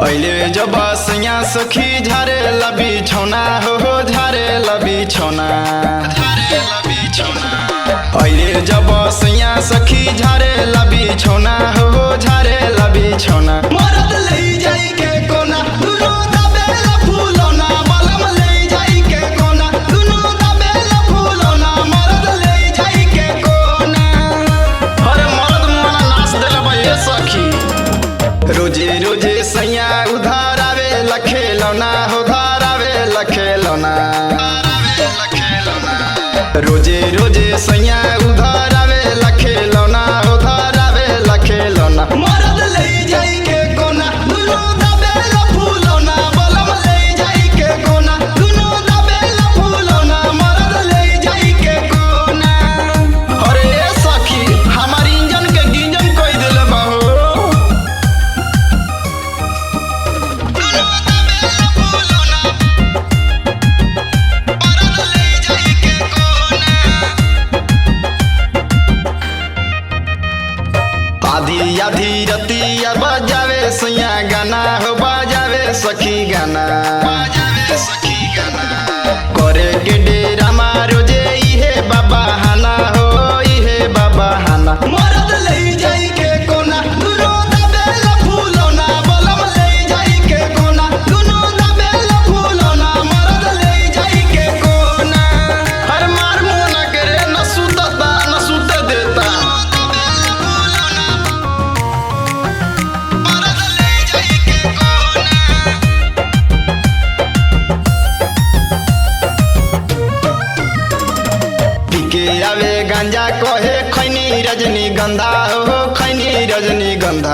अहिले जब सैया सखी झारे लबी छौना हो हो झारे लबी छौना अहिले जब सैया सखी झारे लबी छौना हो हो झारे लबी छौना मरद लै जाई के कोना दुनो दबेला फुलौना बलम लै जाई के कोना दुनो दबेला फुलौना मरद लै जाई के कोना अरे मरद मना नाच देले बा ये सखी रोजे रोजे सैया उधार आवे लखेलौना हो धार आवे लखेलौना रोजे रोजे सैया उधार आवे लखेलौना हो धार आवे लखेलौना मरद ले जाई के कोना दुनो दबेला फूलौना बलम ले जाई के कोना दुनो दबेला फूलौना मरद ले जाई के कोना अरे ए सखी हमार इंजन के गिंजन कोई देले बा हो आधी आधी रतिया बजावे सैया गाना हो बजावे सखी गाना बजावे सखी गाना करे के डेरा मारो जे इहे बाबा हाना हो इहे बाबा हाना मरद ले जाई के कोना दुनो दबेला फूलौना बलम ले जाई के कोना दुनो दबेला फूलौना मरद ले जाई के कोना हर मार मोना करे न सुतता न सुत देता पीके आवे गांजा कहे खैनी रजनी गंधा हो खैनी रजनी गंधा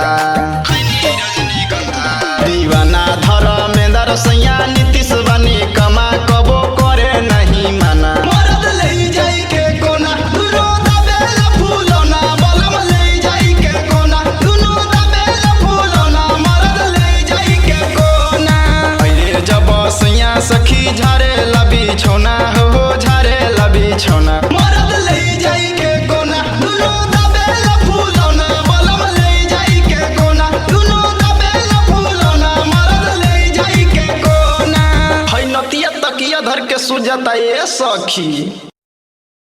दीवाना धर में दर सैया नीतीश बनी कमा कबो करे नहीं माना मरद ले जाई के कोना दुनो दबेला फूलौना बलम ले जाई के कोना दुनो दबेला फूलौना मरद ले जाई के कोना अहिले जब सैया सखी झारे लबी छौना हो हो झारे लबी छौना मरद ले जाई के कोना दुनो दबेला फूलौना बलम ले जाई के कोना दुनो दबेला फूलौना मरद ले जाई के कोना है नतिया तकिया धर के सुजता ए सखी